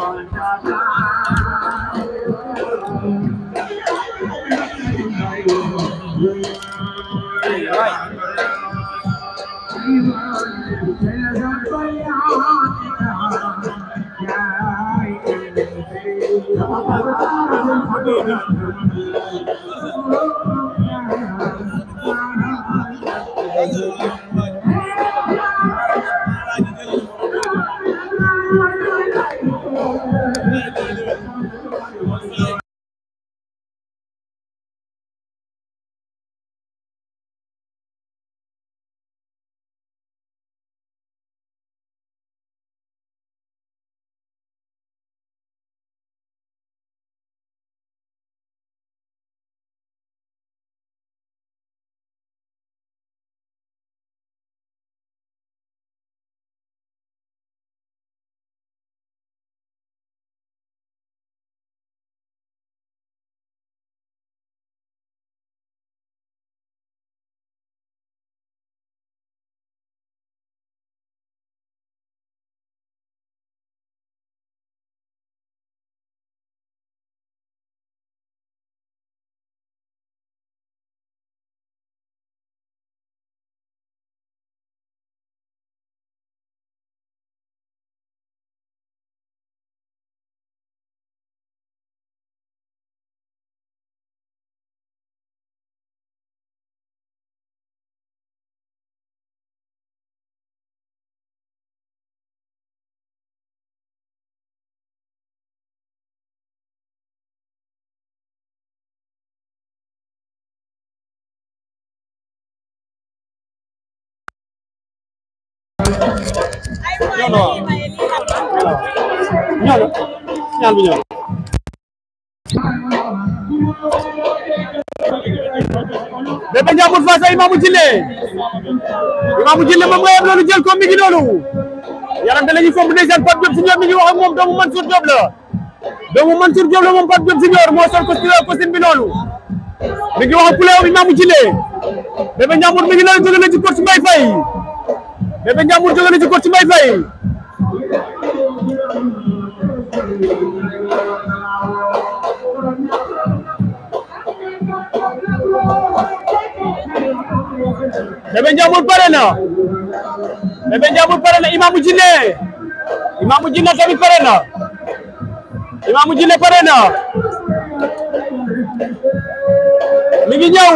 ñaar ñaar bi ñëw Bébé Ndiambour face à Imamou Djillé Imamou Djillé moom nga yem loolu jël ko mi ngi noonu yaram da la ñuy fomb ndeysaan Pape Diop Senior mi ngi wax ak moom doomu Mansour Diop la doomu Mansour Diop la moom Pape Diop Senior moo sol costume costume bi noonu mi ngi wax ak poulet Imamou Djillé Bébé Ndiambour mi ngi noonu jóge na ci coach Mbaye Faye Bébé Ndiambour jóge na ci coach Mbaye Faye Bébé Ndiambour pare na Bébé Ndiambour pare na Imamou Djillé Imamou Djillé tamit pare na Imamou Djillé pare na mi ngi ñëw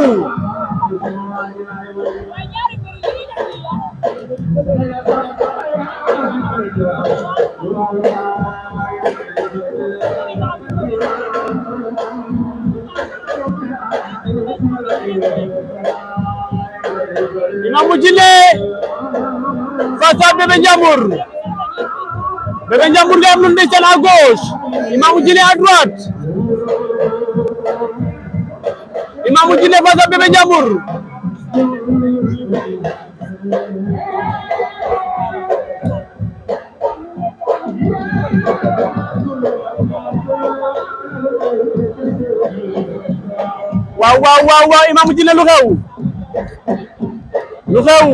Imamou Djillé face à Bébé Ndiambour Bébé Ndiambour nga am lu ndeysaan à gauche Imamou Djillé à droite Imamou Djillé face à Bébé Ndiambour waaw waaw waaw waaw Imamou Djillé lu xew lu xew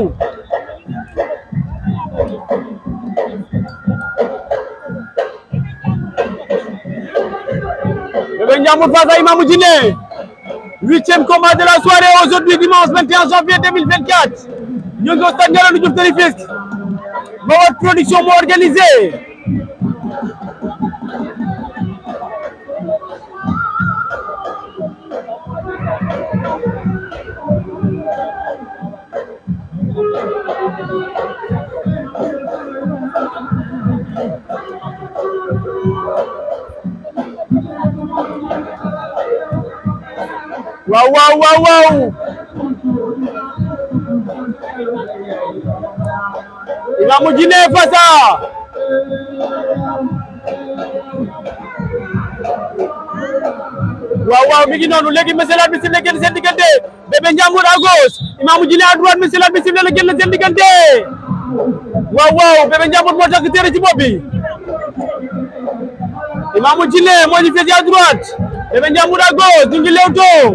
Bébé Ndiambour face à Imamou Djillé huitième combat de la soirée aujourd'hui dimanche 21 janvier 2024 ñu ngi au stade Ngalandou Diouf de Rufisque Mawar production moo organisé waaw waaw waaw waaw Imamou Djillé face à waaw waaw mi ngi noonu léegi monsieur l'arbitre sifflé génn seen diggante Bébé Ndiambour à gauche Imamou Djillé à droite monsieur l'arbitre sifflé la génn seen diggante waaw waaw Bébé Ndiambour moo takk téere ci bopp bi Imamou Djillé moo ñu féete à droite Bébé Ndiambour à gauche ñu ngi lewtoo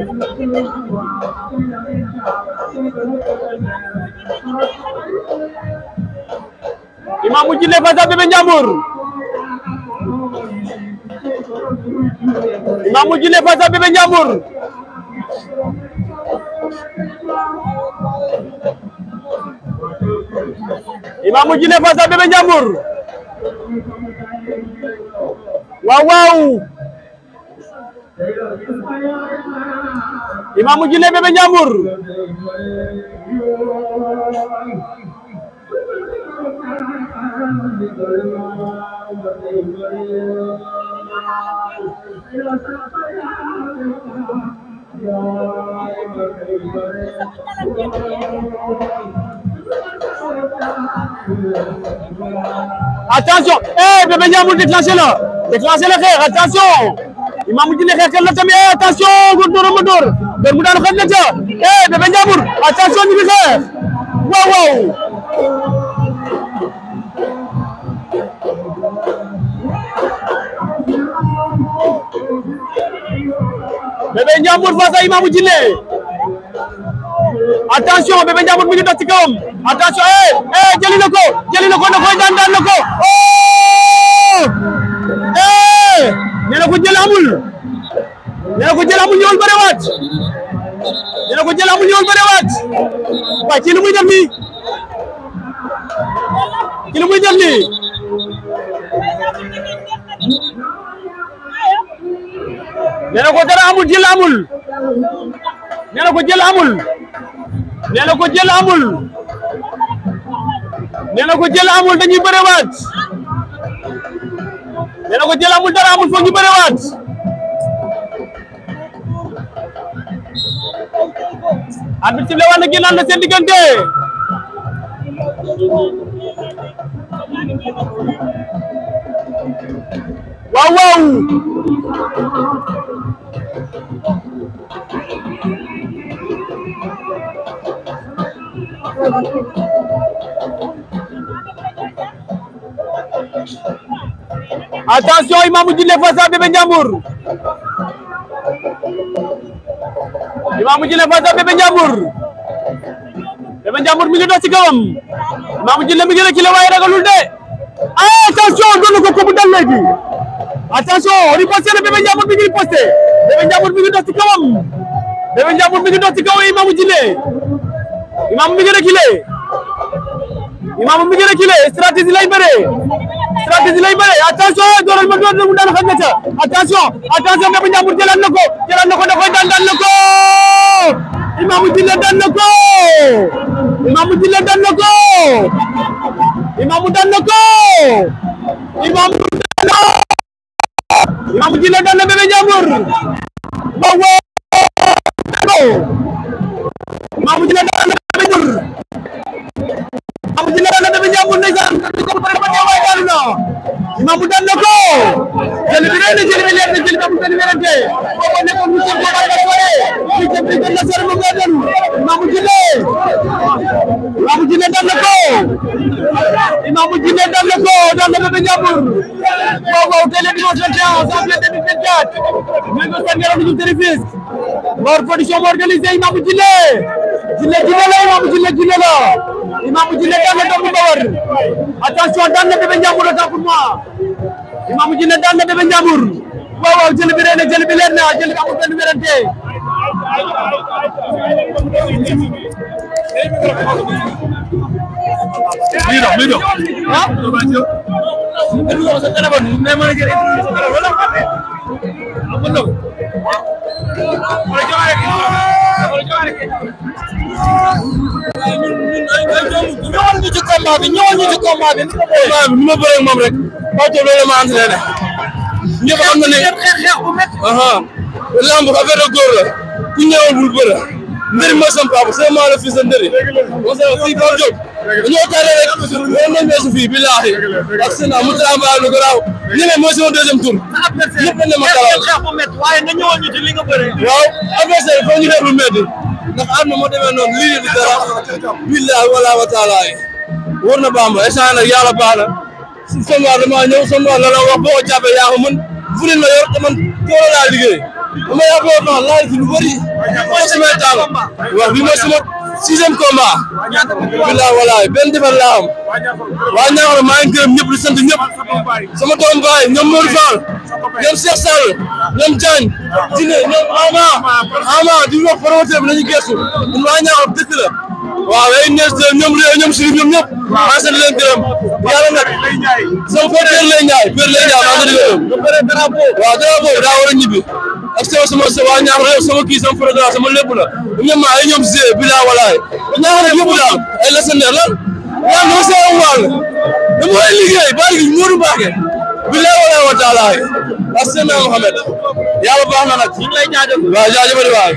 Imamou Djillé face à Bébé Ndiambour Imamou Djily face à Bébé Ndiambour Imamou Djily face à Bébé Ndiambour waaw waaw Imamou Djily Bébé Ndiambour attention eh Bébé Ndiambour déclenché la déclenché la xeex attention Imamou Djily xeexal la tamit eh attention góor dóor ma dóor dóor mu daanu xëy na ca eh Bébé Ndiambour attention ñu ngi xeex waaw waaw Bébé Ndiambour face à Imamou Djily attention Bébé Ndiambour mi ngi dox ci kawam attention eh eh jëli na ko jëli na ko na koy daan daan na ko oh eh nee na ko jël amul nee na ko jël amul ñëwal bëre waat nee na ko jël amul ñëwal bëre waat waaye ci lu muy def nii ci lu muy def nii nee na ko dara amul jël amul nee na ko jël amul nee na ko jël amul nee na ko jël amul dañuy bëriwaat nee na ko jël amul dara amul foog ñu bëriwaat arbitre bi wax na génnaan na seen diggante waaw waaw attention Imamou Djily face à Bébé Ndiambour Imamou Djily face à Bébé Ndiambour Bébé Ndiambour mi ngi dox ci kawam Imamou Djily mi ngi reculé waaye ragalul de ah attention doon na ko ko bu dal léegi attention riposté na Bébé Ndiambour mi ngi riposté Bébé Ndiambour mi ngi dox ci kawam Bébé Ndiambour mi ngi dox ci kawam Imamou Djily Imamou mi ngi reculé Imamou mi ngi reculé stratégie lay bëree stratégie lay bëree attention dooral ma door na mu daan xam na ca attention attention Bébé Ndiambour jëlaat na ko jëlaat na ko da koy daan daan na ko Imamou Djily daan na ko Imamou Djily daan na ko Imamou daan na ko Imamou daan na Imamou Djily daan na Bébé Ndiambour waaw waaw Imamou Djily daan na Bébé Ndiambour Imamou Djily daan na Bébé Ndiambour ndeysaan ko ba pare ba ñëwaay daanu na Imamou daan na ko jëli bi rëy na jëli bi leer na jëli bi amul benn wérante boobu nekkoon mu seen boobaa nga sore li jëm li gën na sore moom laa doon Imamou Djily Imamou Djily daan na ko Imamou Djily daan na ko daan na Bébé Ndiambour waaw waaw tey le dimanche 21 janvier 2024 ñu ngi ko seen yaram ñu tëri Fisk Mor production moo organisé Imamou Djily Djily Djily la Imamou Djily Djily la Imamou Djily daan na doomu Bawar attention daan na Bébé Ndiambour autant pour moi Imamou Djily daan na Bébé Ndiambour waaw waaw jël bi rëy na jël bi leer na jël bi amul benn wérante lii dox lii dox ah sa téléphone ne ma jël sa téléphone wala am na ñëwal ñu ci combat bi ñëwal ñu ci combat bi. combat bi ni ma bëree ak moom rek. Pape Diop loolu la ma entraîné. ñëpp xam na ne. aha lamb affaire de góor la. ku ñëwal bul bëre. ndëri mooy sama papa c'est moi le fils de ndëri. parce que fii Pape Diop. dañoo tardé rek. loolu lañ weesu fii billaahi. ak seen mu travail lu garaaw. ñeneen mooy sama deuxième tour. ñëpp dañ ne ma talal. waaye nga ñëwoon ñu ci li nga bëre waaw adversaire foo ñu def lu métti ndax àdduna moo demee noonu lii di dara billahi wala wa taala wóor na Bamba échange nag yàlla baax na si sombaar damaa ñëw sombaar la la wax boo ko jàppee yaa ko mën fulin la yor te man toolo laa liggéey dama yàppoo fan laaj fi lu bëri mooy samay tàng waaw bi mooy sama sixième combat billahi wallahi benn defar laa am waa Niakhar maa ngi gërëm ñëpp di sant ñëpp sama doom baay ñoom Modou Fall ñoom Cheikh Sall ñoom Diagne Dine ñoom Ama Ama di wax promoteur bi nañu gëstu ñun waa Niakhar dëkk la waaw ay nees ñoom réew ñoom Chérif ñoom ñëpp maa ngi sant leen gërëm yàlla nag sama père lay ñaay père lay ñaay maa ngi leen di gërëm waaw drapeau daa war a ñibbi ak sama sama sa waa Niakhar sama kii sama programme sama lépp la ñoom ay ñoom Zé bilaa walaay Niakhar yëpp daal ay lasandeer la yaa ngi see am wàll dama koy liggéey bari gi Modou Mbacké bilaa walaay wa taala ak Seydina Mohamed yàlla baax na nag ñu ngi lay jaajëf waaw jaajëfal waay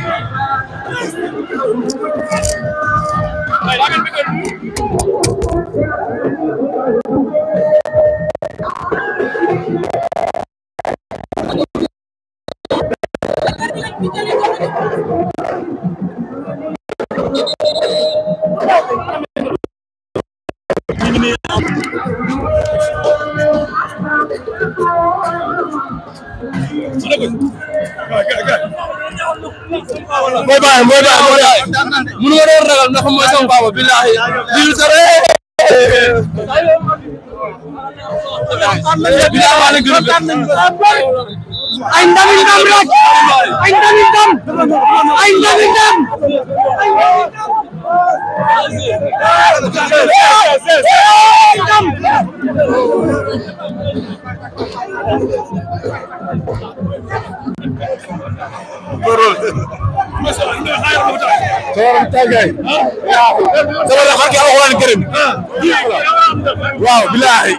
mooy bàyyi mooy bàyyi mooy bàyyi mënu ma doon ragal ndax mooy sama papa billahi lii sare billahi maa leen gërëm ay ndami ndam rek ay ndami ndam ay ndami ndam Soxna Tagay. sama la xarki alxuraan kërim. waaw bilaay.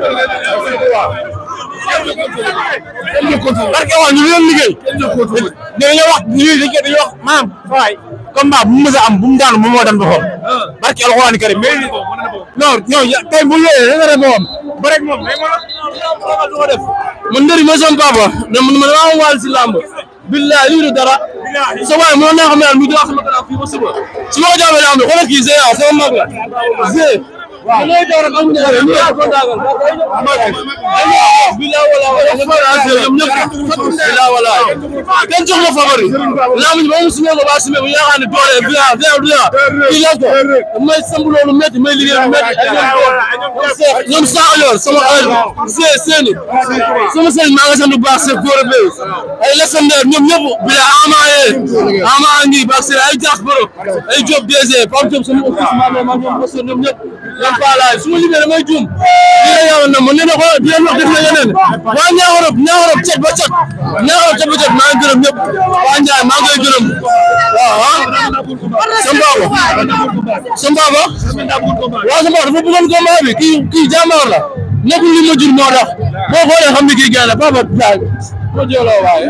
barke waa ñu leen liggéey. dañoo wax ñu liggéey dañoo wax maam waay combat bu mu mës a am bu mu daanu moom moo daan boppam. barke alxuraan kërim mais non non ya tey bu ñëwee da nga def moom ba rek moom mais man def. man ndëri mooy sama papa ne man man maa wàll si làmb. billaay lii du dara. sa waay mënoon naa xam ne daal muy dox sama kanam fii ba suba. su ma ko jaamee daa am ne xoolal kii Zé ah sama mag la. Zé. waaw looy door rek amuñu dara ñu yaa ko daagal. billaay wala wala nga bëri Zé ñoom ñëpp. billaay wala. kenn jox ma favori. laa mu ñu ba mu sumee ko ba sumee ko yaakaar ne doole bi ah Zé du yaa. kii la ko. may samb loolu métti may liggéey lu métti. ñoom saa yor sama xel. Zé seeni. sama sëñ maa nga sant bu baax c'est góor a ay lesendeer ñoom ñëpp bi la ama yee ama ngi baax si ay jax boro ay job DG Pape Diop sama office maa ngi ñoom parce que ñoom ñëpp ñoom Palaay su ma limee damay juum lii la yàlla na ma nee na ko di leen wax def na yeneen waa Niakhar Niakhar cet ba cet Niakhar cet ba cet maa ngi gërëm ñëpp waa Ndiaye maa ngi koy gërëm waaw ah sama baba sama baba waaw sama baba dafa bëggoon combat bi kii kii jàmbaar la nekkul li ma jur moo tax boo xoolee xam ni kii gën la papa daal ma jëloo waaye.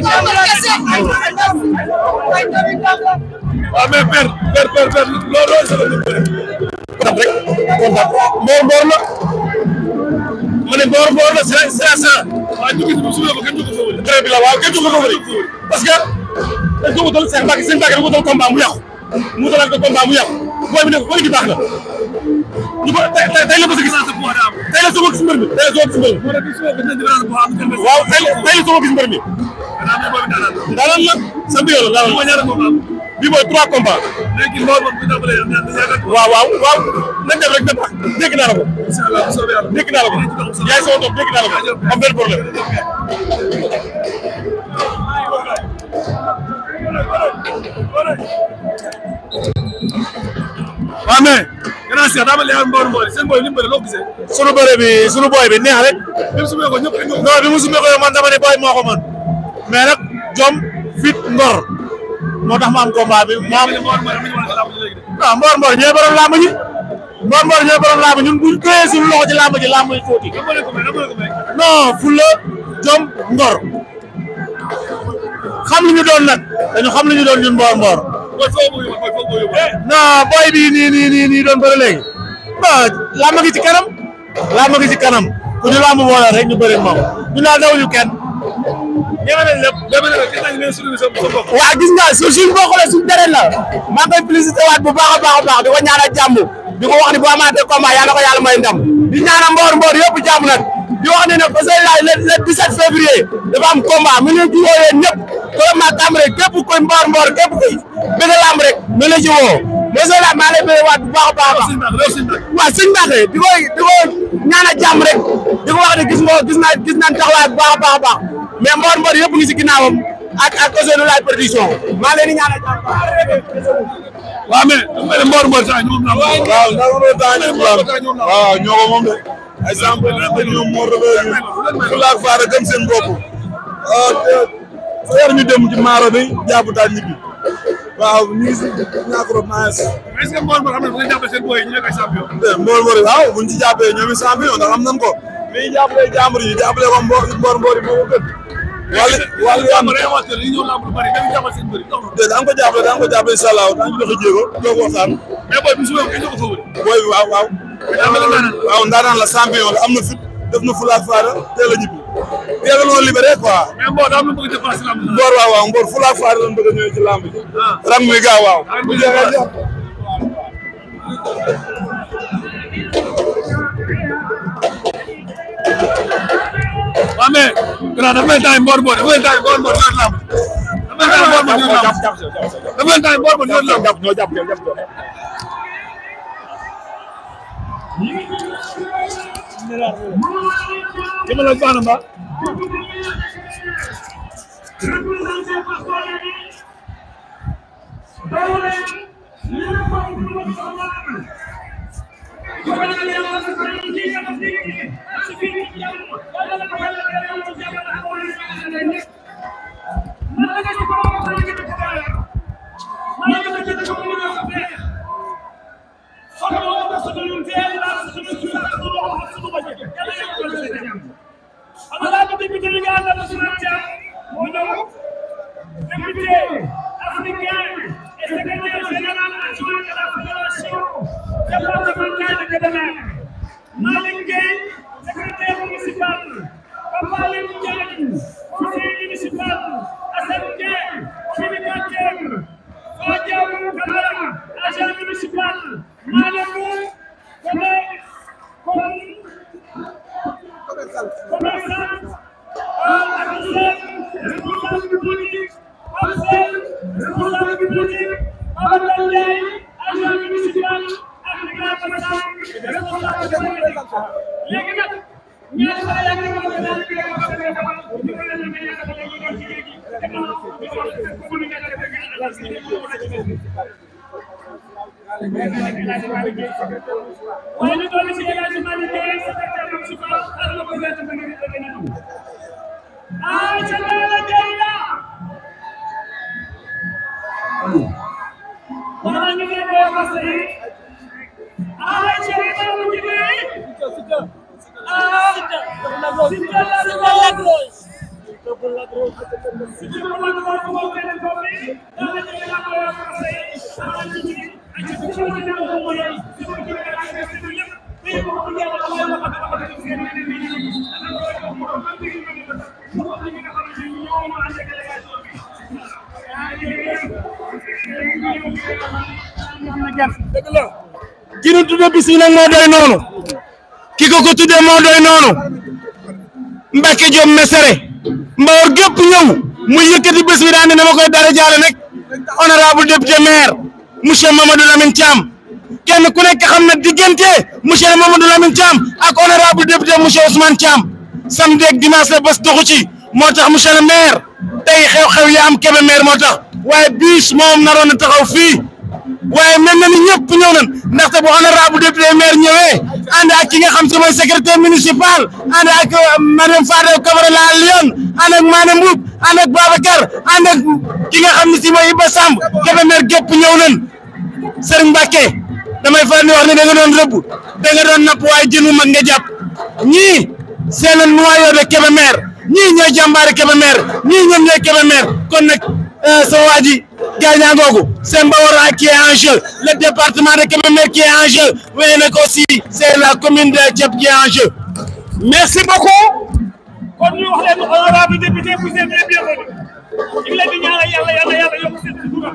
waaw mais père père père père loolu loolu sama lu bëri. kontaan rek kontaan mboor mboor la ma ne mboor mboor la c'est c'est ça. waaw ñu ngi su ko kenn du ko foofu. très bien waaw kenn du ko foofu parce que dañ ko wutal seen mbàkk seen mbàkk dañ ko wutal combat mu yàqu mu wutalaat ko combat mu yàqu booy bi ne ko booy gi baax na ñu ko tey tey la ko gis tey la soog a gis mbër mi tey la soog a gis mbër mi waaw tey la tey la soog a gis mbër mi daanaka la sant yàlla daanaka bii mooy trois combats waaw waaw waaw nañ def rek na baax dégg naa la ko dégg naa la ko yaay sama doom dégg naa la ko am benn problème waaw mais gannaaw si daa ma leeral mboolu mboolu seen booy ni mu bëri loo gisee. sunu bëre bi sunu booy bi neex rek. bi mu sumee ko ñëpp non bi mu sumee ko man dama ne booy moo ko mën mais nag jom fit ngor moo tax ma am combat bi ma am. waaw mboor mboor ñooy borom làmb ji. mboor mboor ñooy borom làmb ñun buñ koyee suñu loxo ci làmb ji làmb yi fóoti. non fulla jom ngor xam li ñu doon nag dañu xam li ñu doon ñun mboor mboor. non booy bii nii nii nii nii doon bëri léegi bon làmb gi ci kanam làmb gi ci kanam ku ñu làmb boole rek ñu bëri moom ñu naan dawuñu kenn ñeme nañ lépp. waaw gis nga su suñ boo xoolee suñ terrain la maa ngi koy félicité waat bu baax a baax a baax di ko ñaanal jàmm di ko wax ni bu amaatee combat yàlla ko yàlla may ndam di ñaanal mboor mboor yëpp jàmm nag di wax ne nag parce que le le 17 février dafa am combat mu ne ci woo yéen ñëpp vraiment Cambérène képp koy mboor mboor képp koy bëgg lamb rek mu la ci woo monsieur la maa lay bëgg waat bu baax a baax a baax waaw sëñ Mbacke di ko di ko ñaanal jàmm rek di ko wax ne gis nga gis naa gis naa taxawaay bu baax a baax a baax mais mboor mboor yëpp ngi si ginnaawam ak ak Ousseynou Laye production maa leen di ñaanal jàmm waaw mais mais Mbour Mbour saa ñoom la. waaw waaw ndax loolu daa ñoom la waaw ñoo ko moom de ay sample la ñoom moo rëbee ñu fulaak faara gëm seen bopp fa yar ñu dem ci maaro bi jàpp daal ñibbi waaw ñu ngi si ñàkk rob naa si est-ce que Mbour Mbour xam nga bu ngeen jàppee seen boy yi ñu nekk ay champion. Mbour Mbour waaw buñ ci jàppee ñoom i champion ndax am nañ ko mais jàppale jàmbur yi jàppale ko Mbour Mbour Mbour yi moo ko gën wàllu wàllu yaa am ma réewaatee yi ñëw lamb lu bari dañu jàppal seen bëri. de daan ko jàppale daan ko jàppale incha allah daan ci dox a jéego toog waxtaan mais boy bi su ma ko fa wër. booy bi waaw waaw daa mel ne daanaka. waaw ndaanaan la champion la am na fit def na fulaak faara teel a ñibbi teel a noo libéré quoi mais Mbour daa am lu bëgg a def si lamb. Mboor waaw waaw Mboor fulaak faara lañ bëgg a ñëwee ci lamb ji rang muy gaaw waaw bu jeexee jeex waaw mais gannaaw dafa mel ni temps yii Mbour Mbour dafa mel ni temps yii Mbour Mbour ñëwaat lamb. dafa mel ni temps yii Mbour Mbour ñëwaat lamb. dafa mel ni temps yii Mbour Mbour ñëwaat lamb. jàpp ñoo jàpp jàpp jëmale ak baax na mbaa. Député africain et secrétaire général adjoint de la Fédération départementale de Kébémer. Malick Gueye, secrétaire municipal. Papa Lim Diagne, conseiller municipal. Assane Gueye, communicateur. Fadiam Camara, agent municipal. Malamou, commerçant. responsable politique, Marcel, responsable politique, Babacar Ndiaye, agent municipal, ak Ibrahima Sam, responsable politique. léegi nag ñaari saa yaa ngi ko daal di ko wax rek ñu ko leen di ñaan ak ñu doon ci léegi te ma ñu ko ko ñu nekk rek ak ak ñu ko wala ci waaye ñu doon ci El Hadj Malick Gueye secrétaire municipal ak le président de la Ah, Chandala Jaya! Mana ni dia bawa pasai? Ah, Chandala Mujib. Ah, Chandala Lagros. Chandala Lagros bawa ke kopi. Mana ni dia bawa pasai? Ah, Mujib. Aje Chandala Mujib. ki nu tudde bis bi nag moo doy noonu ki ko ko tudde moo doy noonu Mbacke Diop Mesere Mbawar gépp ñëw mu yëkkati bés bi daan ne dama koy dara jaale nag honorable député maire monsieur Mamadou Lamine Thiam kenn ku nekk xam na diggante monsieur Mamadou Lamine Thiam ak honorable député monsieur Ousmane Thiam samedi ak dimanche la bés doxu ci moo tax monsieur le maire tey xew-xew yi am Kébé maire moo tax waaye bis moom naroon na taxaw fii waaye mel na ni ñëpp ñëw nañ ndaxte bu honorable député maire ñëwee ànd ak ki nga xam si mooy secrétaire municipal ànd ak madame Fadel Camara la Lyon ànd ak Mané Mboup ànd ak Babacar ànd ak ki nga xam ne si mooy Iba Samb Kébé maire gépp ñëw nañ Serigne Mbacke damay faral di wax ne da nga doon rëbb da nga doon napp waaye jën wu mag nga jàpp ñii c'est le noyau de Kébé maire ñii ñooy jàmbaari Kébé maire ñii ñoom ñooy Kébé maire kon nag sama waa ji gaañaa googu c'est Mbawar qui est en jeu le département de Kébémer qui est en jeu waaye nag aussi c'est la commune de Diep qui est en jeu merci beaucoup kon ñu wax leen honorable député vous êtes les bienvenus ñu ngi leen di ñaanal yàlla yàlla yàlla yokk seen sutura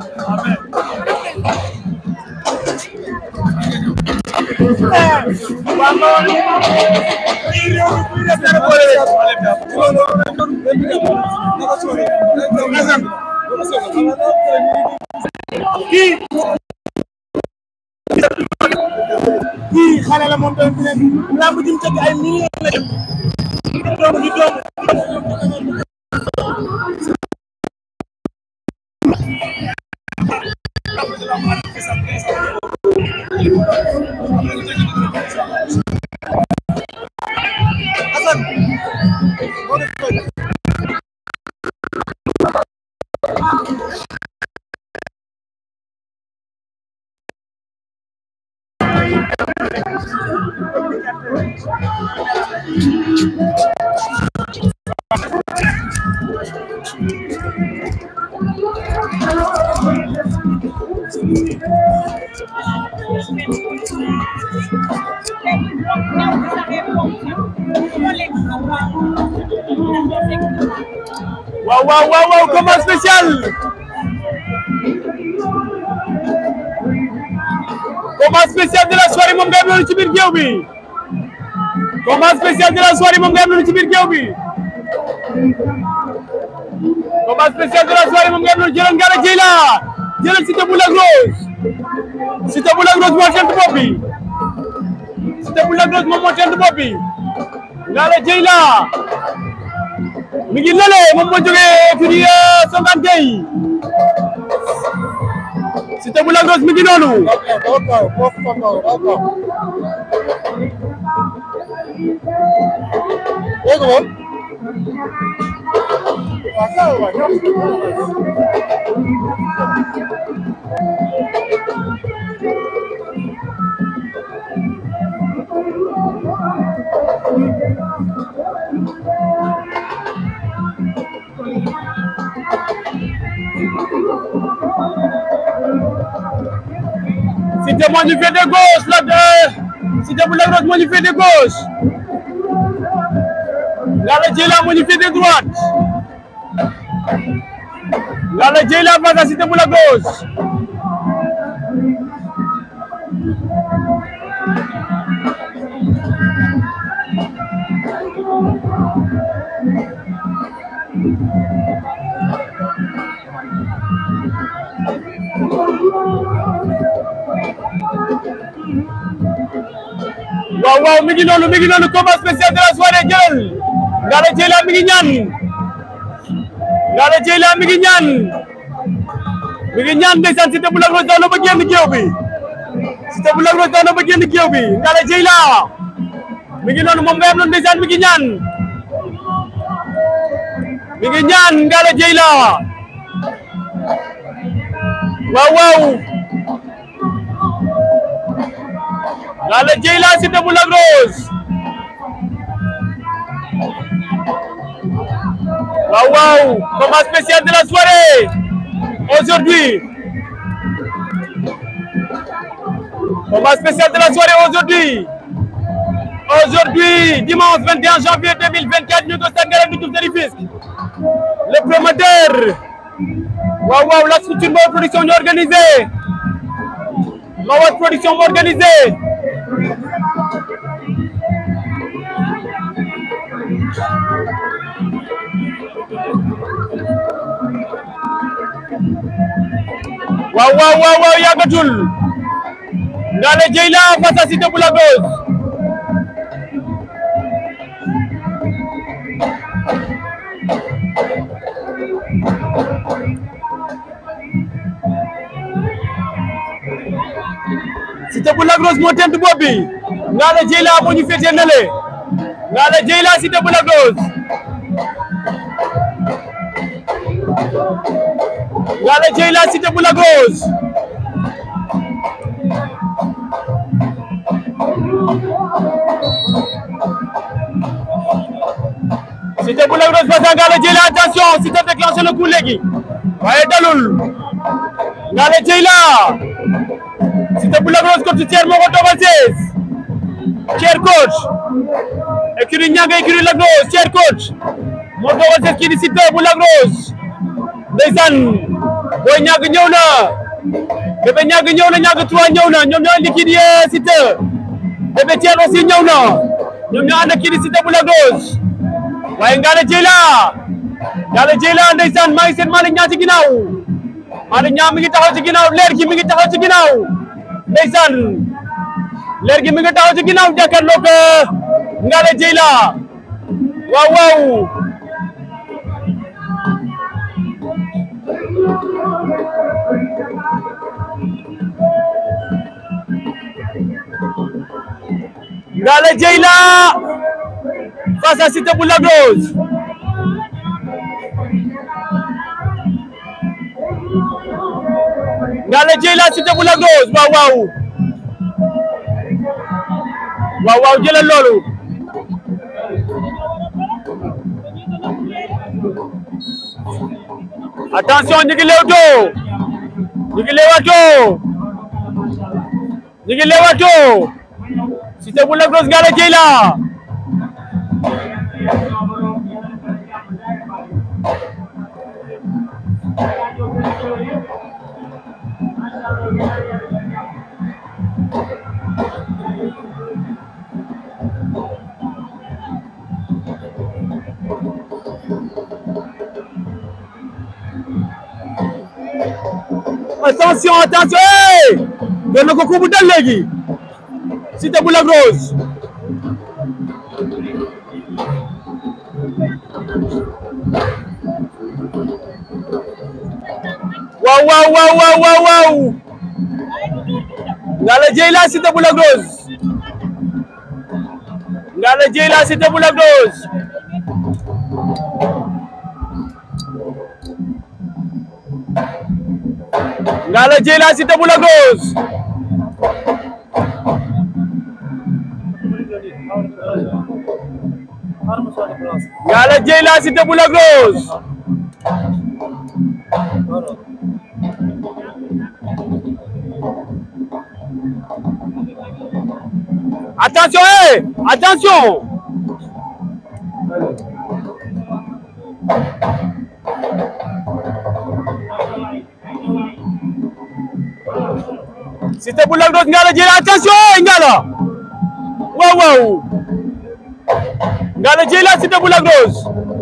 Amen. kii kii xale la moom tamit ne lamb ji mu tëgg ay millions la def doom di doom waaw waaw waaw waaw combat spécial combat spécial de la soirée moom nga am noonu ci biir géew bi combat spécial de la soirée moom nga am noonu ci biir géew bi combat spécial de la soirée moom nga am noonu jëlal Ngalla Dieyla jëlal Siteu bu Lac Rose Siteu bu Lac Rose moo tent bopp bi Siteu bu Lac Rose moom moo tent bopp bi Ngalla Dieyla mi ngi lële moom moo jógee fi di Songane Gueye Siteu bu Lac Rose mi ngi noonu Siteu moo ñu féete gauche la de Siteu bu Lac Rose moo ñu féete gauche Ngalla Dieyla moo ñu féete droite Ngalla Dieyla face à Siteu bu Lac Rose waaw waaw mi ngi noonu mi ngi noonu combat spécial de la soirée jël Ngalla Dieyla mi ngi ñaan Ngalla Dieyla mi ngi ñaan mi ngi ñaan ndeysaan Siteu bu Lac Rose daw na ba génn géew bi Siteu bu Lac Rose daw na ba génn géew bi Ngalla Dieyla mi ngi noonu moom nga am noonu ndeysaan mi ngi ñaan mi ngi ñaan Ngalla Dieyla waaw waaw Ngalla Dieyla Siteu bu Lac Rose waaw waaw combat spécial de la soirée aujourd'hui combat spécial de la soirée aujourd'hui aujourd'hui dimanche 21 janvier 2024 ñu ko stade Ngalandou Diouf de Rufisque le promoteur waaw waaw la structure Mbaor production ñu organisé Mbaor production mu organisé waaw waaw waaw waaw yàggatul Ngalla Dieyla face à Siteu bu Lac Rose Siteu bu Lac Rose moo tent bopp bi Ngalla Dieyla moo ñu féetee nale Ngalla Dieyla Siteu bu Lac Rose Ngalla Dieyla Siteu bu Lac Rose Siteu bu Lac Rose face à Ngalla Dieyla attention Siteu déclenché le coup léegi waaye dalul Ngalla Dieyla Siteu bu Lac Rose coach Thier moo ko toogal sees Thier coach écurie Nianga écurie Lac Rose Thier coach moo toogal sees kii di Siteu bu Lac Rose ndeysaan booy ñàgg ñëw na bébé ñàgg ñëw na ñàgg trois ñëw na ñoom ñoo indi kii di Siteu Bébé Thiel aussi ñëw na ñoom ñoo ànd ak kii di Siteu bu Lac Rose waaye Ngalla Dieyla Ngalla Dieyla ndeysaan maa ngi seen Malick Niang ci ginnaaw Malick Niang mi ngi taxaw ci ginnaaw leer gi mi ngi taxaw ci ginnaaw ndeysaan leer gi mi ngi taxaw ci ginnaaw jàkkaarloog Ngalla Dieyla waaw waaw Ngalla Dieyla face à Siteu bu Lac Rose Ngalla Dieyla Siteu bu Lac Rose waaw waaw waaw waaw jëlal loolu attention ñu ngi lewtoo ñu ngi lewatoo ñu ngi lewatoo Siteu bu Lac Rose Ngalla Dieyla attention attention hey doon na ko kubu dal léegi Siteu bu Lac Rose waaw waaw waaw waaw waaw waaw Ngalla Dieyla Siteu bu Lac Rose Ngalla Dieyla Siteu bu Lac Rose Ngalla Dieyla Siteu bu Lac Rose Ngalla Dieyla Siteu bu Lac Rose attention eh attention Siteu bu Lac Rose Ngalla Dieyla attention eh Ngalla waaw waaw Ngalla Dieyla Siteu bu Lac Rose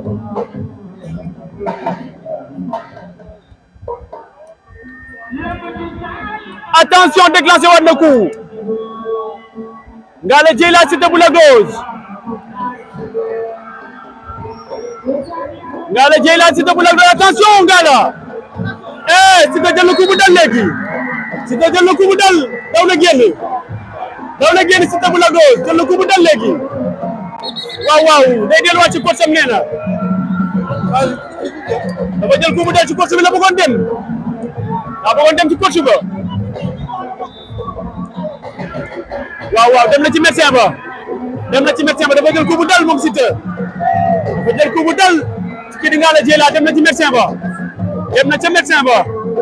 attention déclenché war na coup Ngalla Dieyla Siteu bu Lac Rose Ngalla Dieyla Siteu bu Lac Rose attention Ngalla eh Siteu jël na coup bu dal léegi Siteu jël na coup bu dal daw na génn daw na génn Siteu bu Lac Rose jël na coup bu dal léegi waaw waaw day delluwaat ci course am nee na dafa jël coup bu dal ci course bi la bëggoon dem daa bëggoon dem ci course ba waaw waaw dem na ci médecin ba dem na ci médecin ba dafa jël coup bu dal moom Siteu dafa jël coup bu dal ci kii di Ngalla Dieyla dem na ci médecin ba dem na ca médecin ba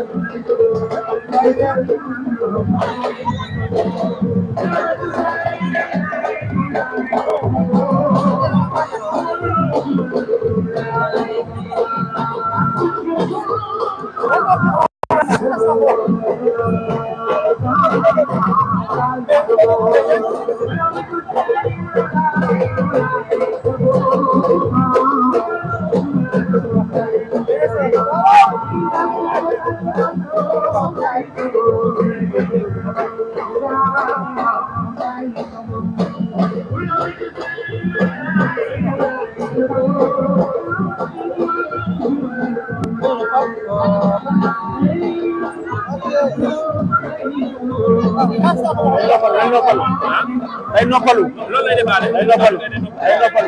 day noppalu day noppalu loolu lay defaale day noppalu day noppalu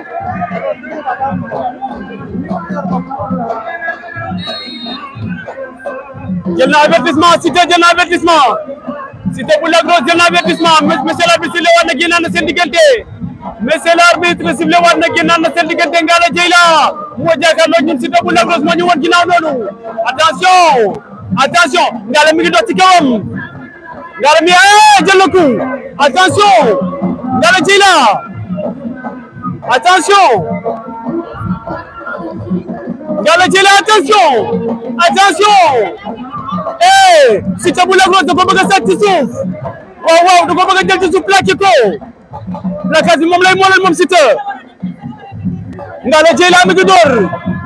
jël na avertissement Siteu jël na avertissement Siteu bu Lac Rose jël na avertissement monsieur l'arbitre sifflé waat na génnaat na seen diggante monsieur l'arbitre sifflé waat na génnaat na seen diggante Ngalla Dieyla moo jàkkaarloo ñun Siteu bu Lac Rose moo ñu woon ginnaaw noonu attention attention Ngalla mi ngi dox ci kawam Ngalla mi eh jël na coup attention Ngalla Dieyla attention Ngalla Dieyla attention attention eh Siteu bu Lac Rose da ko bëgg a sàcc ci suuf waaw waaw da ko bëgg a jël ci suuf plaqué ko plaquage bi moom lay moolal moom Siteu Ngalla Dieyla mi ngi door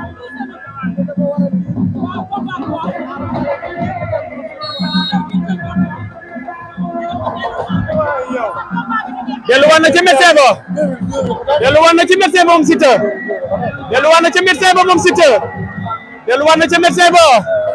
delluwaat na ci médecin ba delluwaat na ci médecin ba moom Siteu delluwaat na ci médecin ba moom Siteu delluwaat na ci médecin ba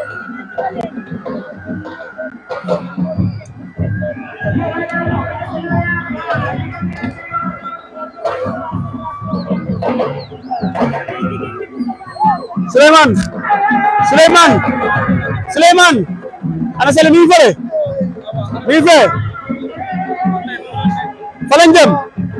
Souleymane Souleymane Souleymane ana Sele mi ngi fële mi ngi fee fa lañ dem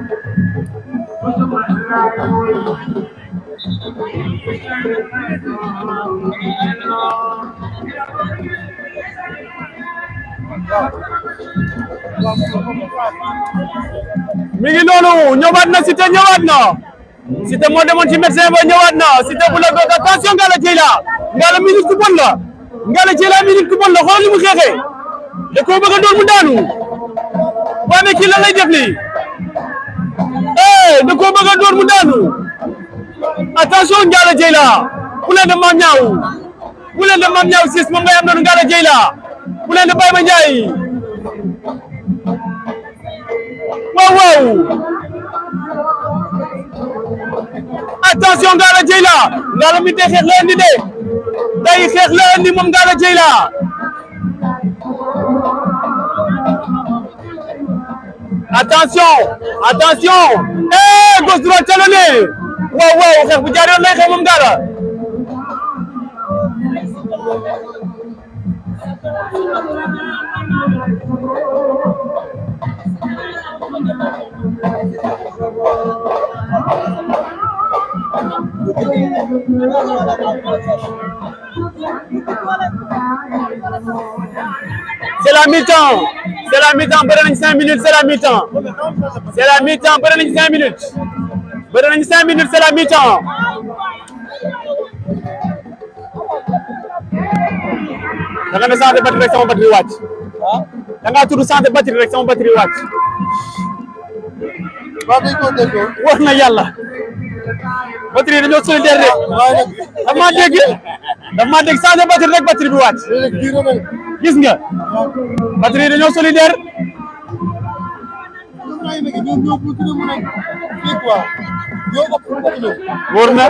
mi ngi noonu ñëwaat na Siteu ñëwaat na Siteu moo demoon ci médecin ba ñëwaat na Siteu bu la goog attention Ngalla Dieyla Ngalla mi nit ku bon la Ngalla Dieyla mi nit ku bon la xool li mu xeexee da koo bëgg a doon mu daanu waa mais kii lan lay def nii eh da koo bëgg a doon mu daanu attention Ngalla Dieyla poulain de Mame Niang poulain de Mame Niang sis moom ngay am noonu Ngalla Dieyla poulain de Baye Ma Ndiaye waaw waaw attention Ngalla Dieyla Ngalla mi day xeex la indi de day xeex la indi moom Ngalla Dieyla attention attention eh gauche droite talonné waaw waaw xeex bu jaar yoon lay xeex moom Ngalla c'est la mi-temps c'est la mi-temps bëri nañ cinq minutes c'est la mi-temps c'est la mi-temps bëri nañ cinq minutes bëri nañ cinq minutes c'est la mi-temps da nga ne santé batterie rek sama batterie wàcc da ngaa tudd santé batterie rek sama batterie wàcc wax na yàlla batterie dañoo solidaire de daf maa dégg daf maa dégg santé batterie rek batterie bi wàcc gis nga batterie dañoo solidaire wóor na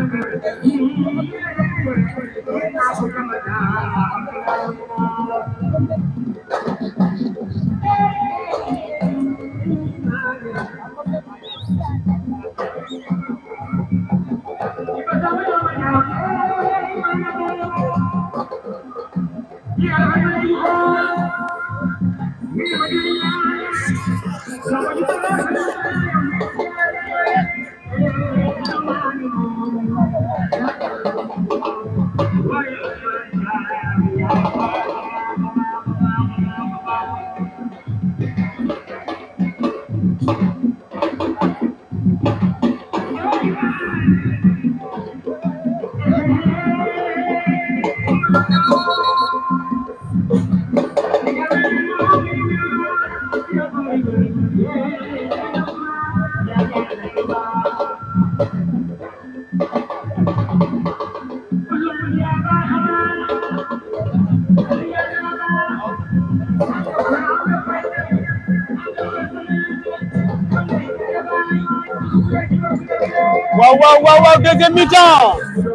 waaw waaw waaw waaw deuxième mi-temps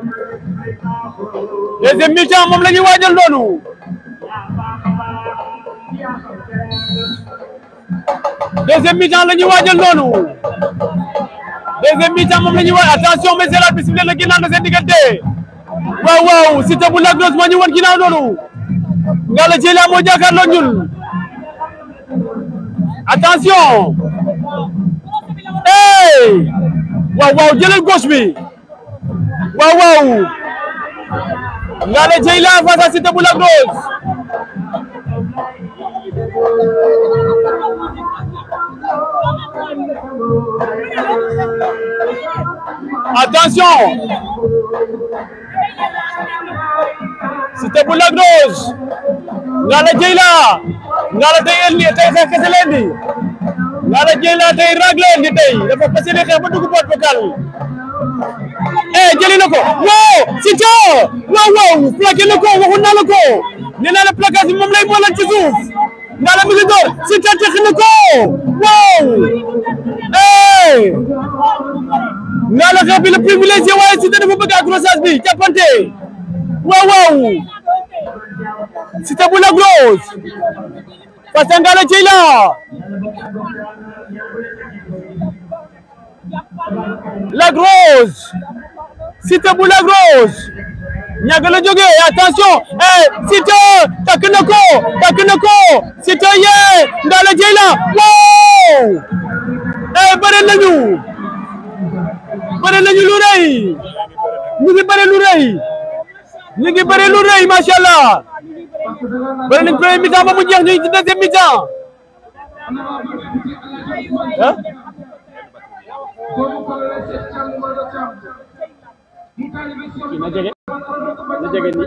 deuxième mi-temps moom la ñuy waajal noonu deuxième mi-temps la ñuy waajal noonu deuxième mi-temps moom la ñuy waaj attention mais c'est la bisimilah la ginnaaw na seen diggante waaw waaw Siteu bu Lac Rose moo ñu wan ginnaaw noonu Ngalla Dieyla moo jàkkaarloo ñun attention hey waaw waaw jëlal gauche bi waaw waaw Ngalla Dieyla face à Siteu bu Lac Rose attention Siteu bu Lac Rose Ngalla Dieyla Ngalla tey indi tey xeex kese leen di Ngalla Dieyla tey ragle di tey dafa fas yéene xeex ba dugg boîte vocale bi eh jëli na ko wow Siteu waaw waaw plaqué na ko waxoon naa la ko nee naa la placage bi moom lay boolal ci suuf Ngalla mi ngi door Siteu tex na ko waaw eh Ngalla xeex bi le privilégié waaye Siteu dafa bëgg accrochage bi jàppante waaw waaw Siteu bu Lac Rose face à Ngalla Dieyla Lac Rose Siteu bu Lac Rose ñàgg la jógee attention eh Siteu takk na ko takk na ko Siteu yee Ngalla Dieyla wow eh bëre nañu bëre nañu lu rëy ñu ngi bëre lu rëy ñu ngi bëre lu rëy macha allah bëre nañ premier mi-temps ba mu jeex ñu ngi ci deuxième mi-temps ah na jege na jege ni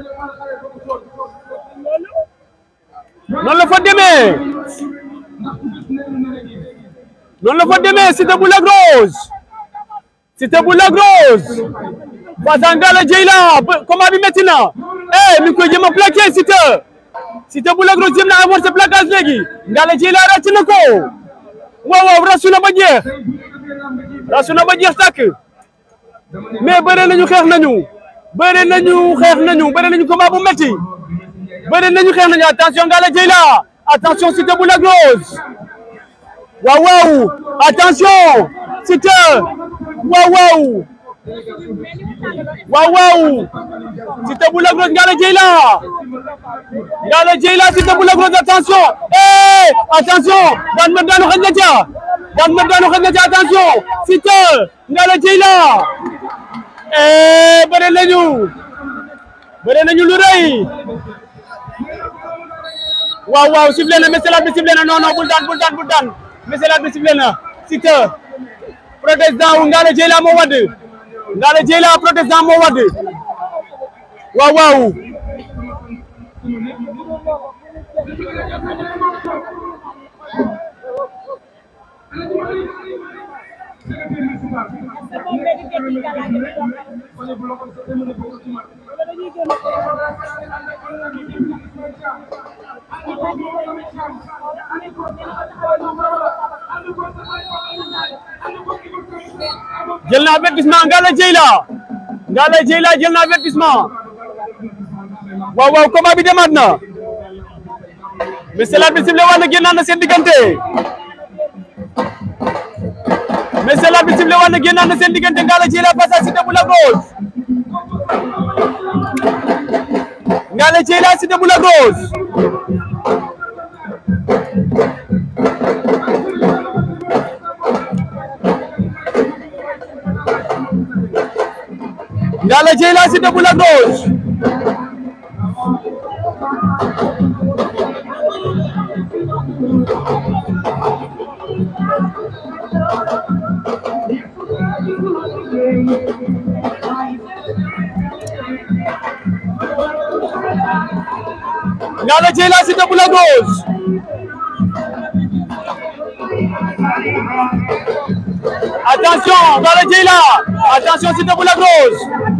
noonu la fa demee noonu la fa demee Siteu bu Lac Rose Siteu bu Lac Rose face à Ngalla Dieyla combat bi métti na eh mi ngi koy jëm a plaqué Siteu Siteu bu Lac Rose jëm na amorcé plaquage léegi Ngalla Dieyla ràcc na ko waaw waaw rasu na ba jeex rasu na ba jeex tàkk mais bëre nañu xeex nañu bëre nañu xeex nañu bëre nañu combat bu métti bëre nañu xeex nañu attention Ngalla Dieyla attention Siteu bu Lac Rose waaw waaw attention Siteu waaw waaw waaw waaw Siteu bu Lac Rose Ngalla Dieyla Ngalla Dieyla Siteu bu Lac Rose attention eh attention daan ma daanu xëj na ca daan ma daanu xëj na ca attention Siteu Ngalla Dieyla eh bëre nañu bëre nañu lu rëy waaw waaw sifflé na message bi sifflé na non non bul daan bul daan bul daan message bi sifflé na Siteu protestant wu Ngalla Dieyla moo wadd Ngalla Dieyla protestant moo wadd waaw waaw jël na avertissement Ngalla Dieyla Ngalla Dieyla jël na avertissement waaw waaw combat bi demaat na mais c'est l'arbitre bi sifflé waat na génnaat na seen diggante mais c'est l'arbitre bi sifflé waat na génnaat na seen diggante Ngalla Dieyla face à Siteu bu Lac Rose Ngalla Dieyla Siteu bu Lac Rose Ngalla Dieyla Siteu bu Lac Rose Ngalla Dieyla Siteu bu Lac Rose attention Ngalla Dieyla attention Siteu bu Lac Rose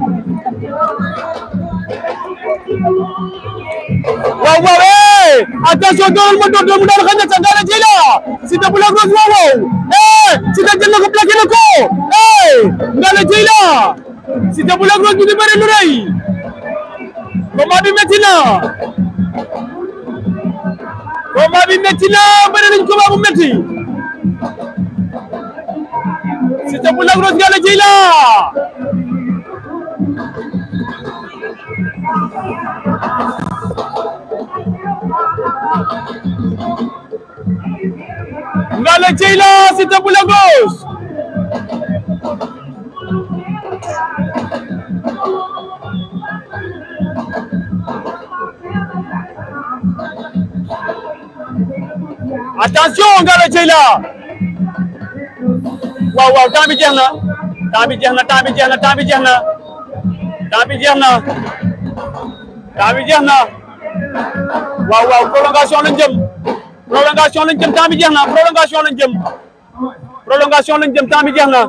waaw waaw eh attention dooral ma door door mu daal xañ na sa Ngalla Dieyla Siteu bu Lac Rose waaw waaw eh Siteu jël na ko plaqué na ko eh Ngalla Dieyla Siteu bu Lac Rose ñu ngi bëri lu rëy combat bi métti na combat bi métti na bëri nañ combat bu métti Siteu bu Lac Rose Ngalla Dieyla Ngalla Dieyla Siteu bu Lac Rose attention Ngalla Dieyla waaw waaw temps bi jeex na temps bi jeex na temps bi jeex na temps bi jeex na temps bi jeex na temps bi jeex na waaw waaw prolongation lañ jëm prolongation lañ jëm temps bi jeex na prolongation lañ jëm prolongation lañ jëm temps bi jeex na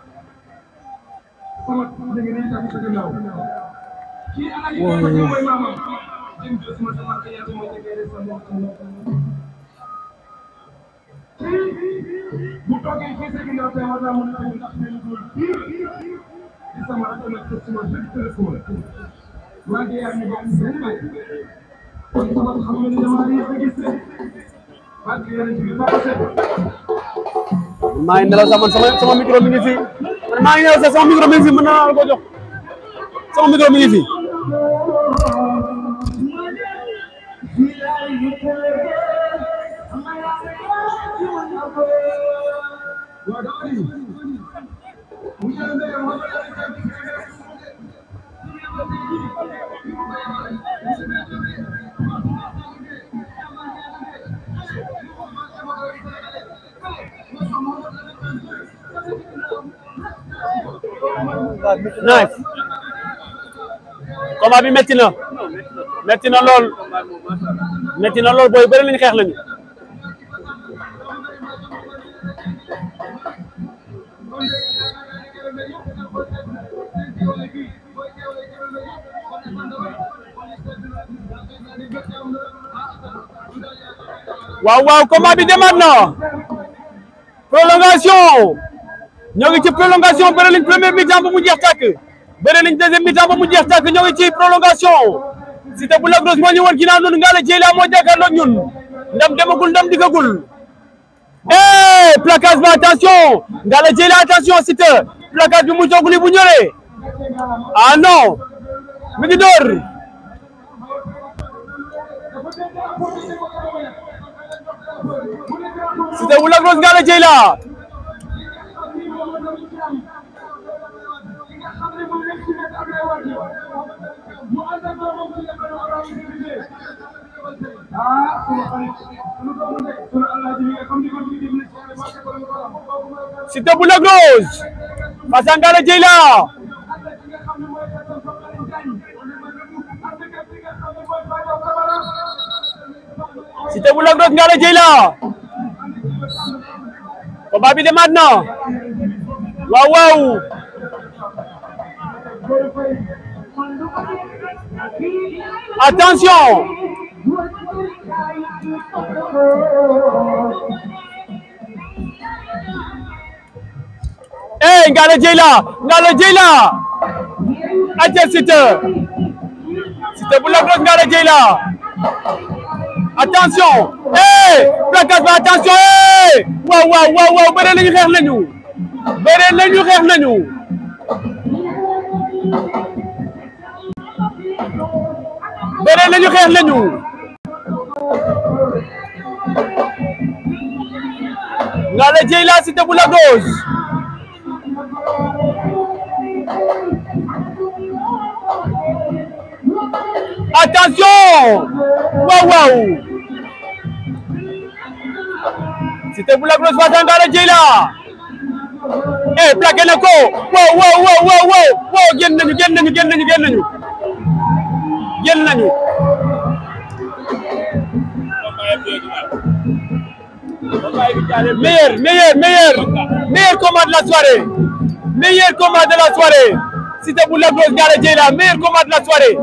bu toogee fii sa ginnaaw tey war naa mën a ndax benn góor bii di sama rakk nag te sama benn téléphone maa ngi yaay ñu bokk benn bay kon sama xam nga ni dama yéex a gis ne maa ngi yéen a ji ba set maa ngi nelaw sax man sama sama micro mi ngi fi man maa ngi nelaw sax sama micro mi ngi fi mën naa la ko jox sama micro mi ngi fi waaw dama ni mu jël ndey moo ko def nice combat bi metti na metti na lool metti na lool booy bëri lañu xeex lañu waaw waaw combat bi demaat na prolongation ñoo ngi ci prolongation bëri nañ premier mi-temps ba mu jeex tàkk bëri nañ deuxième mi-temps ba mu jeex tàkk ñoo ngi ci prolongation Siteu bu Lac Rose moo ñu woon ginnaaw noonu Ngalla Dieyla moo jàkkaarloog ñun ndam demagul ndam diggagul eh placage ba attention Ngalla Dieyla attention Siteu placage bi mu toogul bu ñoree ah non mi ngi door Siteu bu Lac Rose Ngalla Dieyla ah sunu xarit sunu doomu ndey sunu alaaji mi nga xam ni kon ñu ngi Siteu bu Lac Rose face à Ngalla Dieyla Siteu bu Lac Rose Ngalla Dieyla combat bi demaat na waaw waaw attention eh Ngalla Dieyla Ngalla Dieyla aca Siteu Siteu bu Lac Rose Ngalla Dieyla attention eh placage ba attention eh waaw waaw waaw waaw bëre nañu xeex nañu bëre nañu xeex nañu bëre nañu xeex nañu Ngalla Dieyla Siteu bu Lac Rose attention waaw waaw Siteu bu Lac Rose face à Ngalla Dieyla eh plaqué na ko waaw waaw waaw waaw waaw waaw génn nañu génn nañu génn nañu génn nañu génn nañu meilleur meilleur meilleur meilleur combat de la soirée meilleur combat de la soirée Siteu bu Lac Rose Ngalla Dieyla meilleur combat de la soirée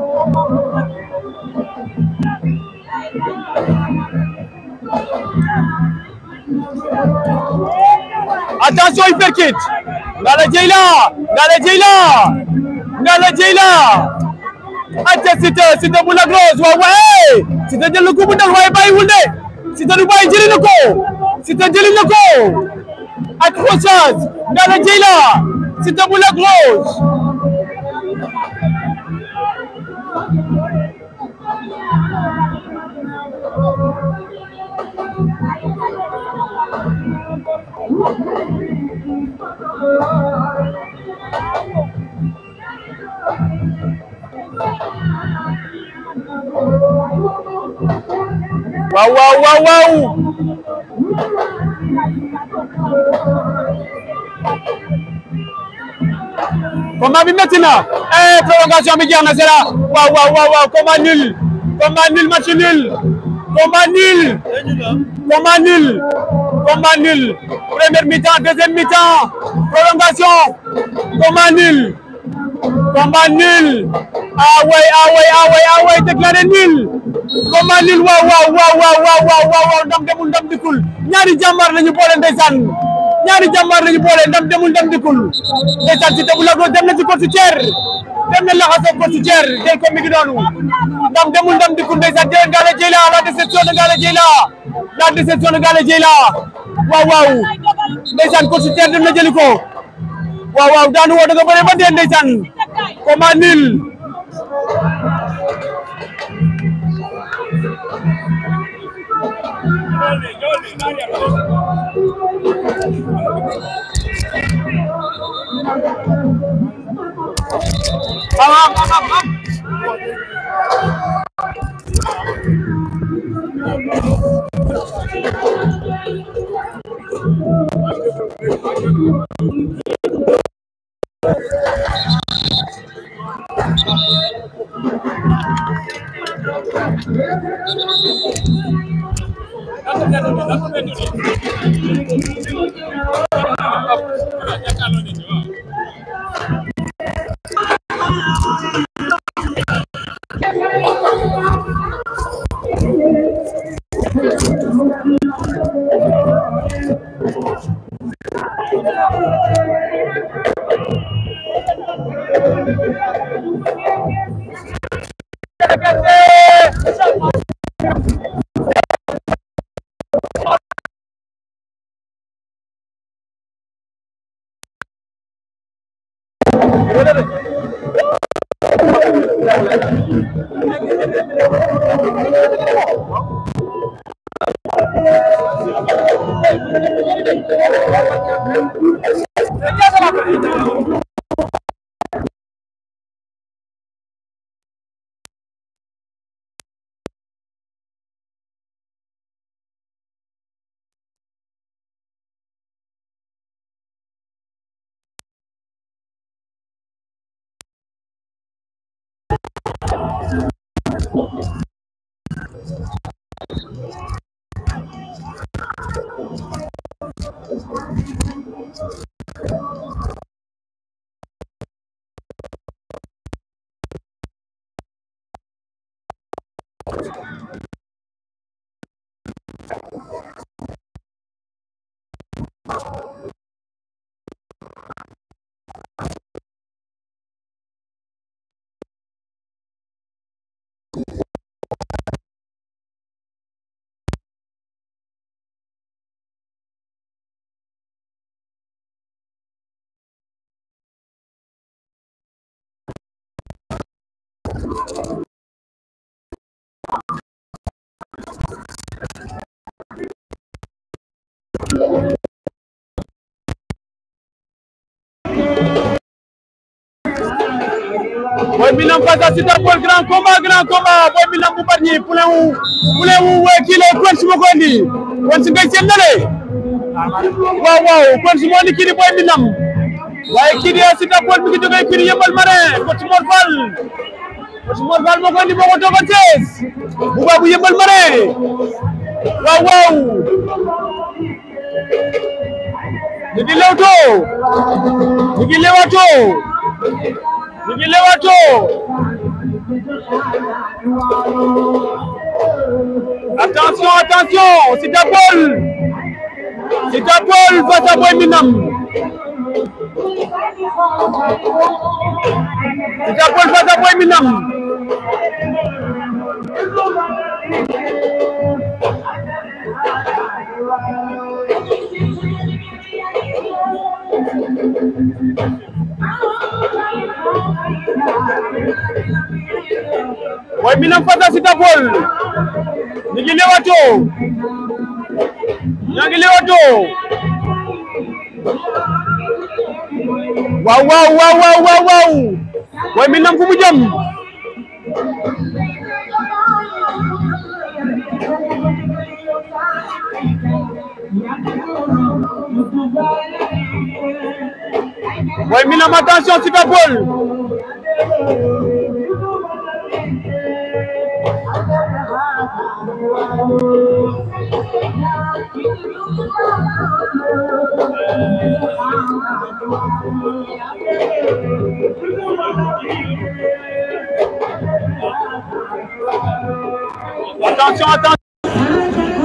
attention uppercut Ngalla Dieyla Ngalla Dieyla Ngalla Dieyla aca Siteu Siteu bu Lac Rose waaw waaye Siteu jël na ko bu dal waaye bàyyiwul de Siteu du bàyyi jëli na ko Siteu jëli na ko accrochage Ngalla Dieyla Siteu bu Lac Rose waaw waaw waaw waaw combat bi métti na eh prolongation bi jeex na c'est là waaw waaw waaw waaw combat nul combat nul match nul combat nul combat nul combat nul première mi-temps deuxième mi-temps prolongation combat nul combat nul ah way ah way ah way ah way déclaré nul combat nul waaw waaw waaw waaw waaw waaw waaw ndam demul ndam dikul ñaari jàmbaar lañu boole ndeysaan ñaari jàmbaar lañu boole ndam demul ndam dikul ndeysaan si tebu lago dem na ci course Thier dem na laxasoo course Thier jël ko mi ngi noonu ndam demul ndam dikul ndeysaan jël Ngale Dieyla la déception de Ngale Dieyla la déception de Ngale Dieyla waaw waaw ndeysaan course Thier dem na jëli ko waaw waaw daanu woo da nga bëre ba dee ndeysaan combat nul am am am am Boy Minam face à Siteu Paul grand combat grand combat Boy Minam bu Bargny poulain wu poulain wu wee kii la kon si ma ko indi kon si ngay seen nale waaw waaw kon si moo indi kii di Boy Minam waaye kii di Siteu Paul mi ngi jógee kii di Yeumbeul Marin kon si Mor Fall kon si Mor Fall moo ko indi moo ko toogal Thiès bu baax bu Yeumbeul Marin waaw waaw ñu ngi lewtoo ñu ngi lewatoo ñu ngi lewatoo attention attention Siteu Paul Siteu Paul face à Boy Minam Siteu Paul face à Boy Minam Boy Minam face à Siteu Paul ñu ngi lewatoo ñoo ngi lewatoo waaw waaw waaw waaw waaw waaw Boy Minam fu mu jëm Boy Minam attention Siteu Paul attention attention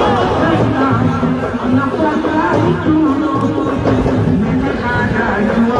Thank you.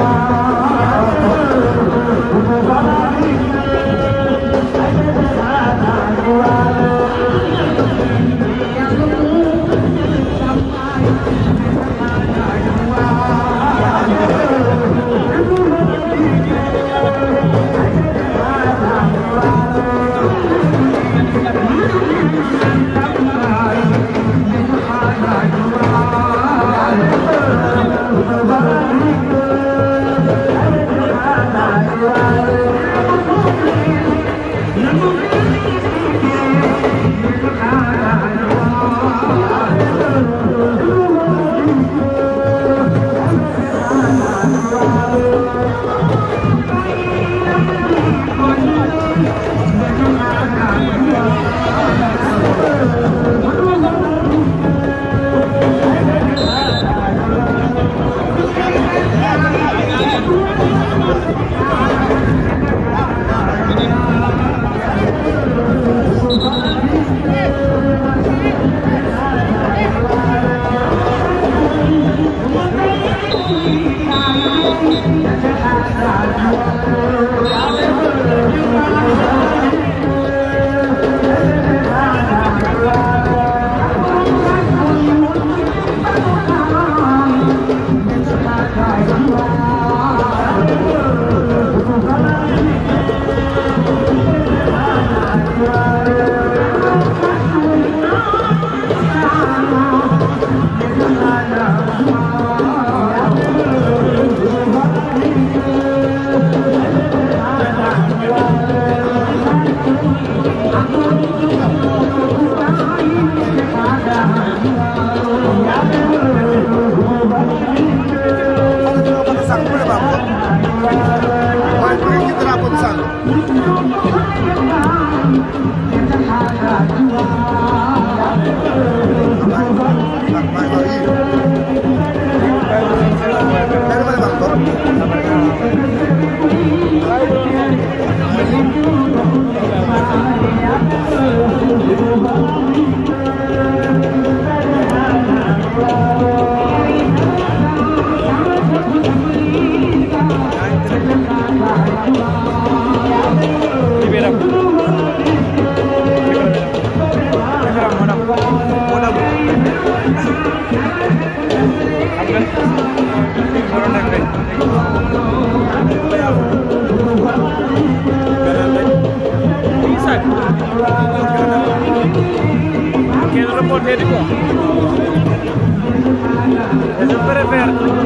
Quel reporter di quoi Je préfère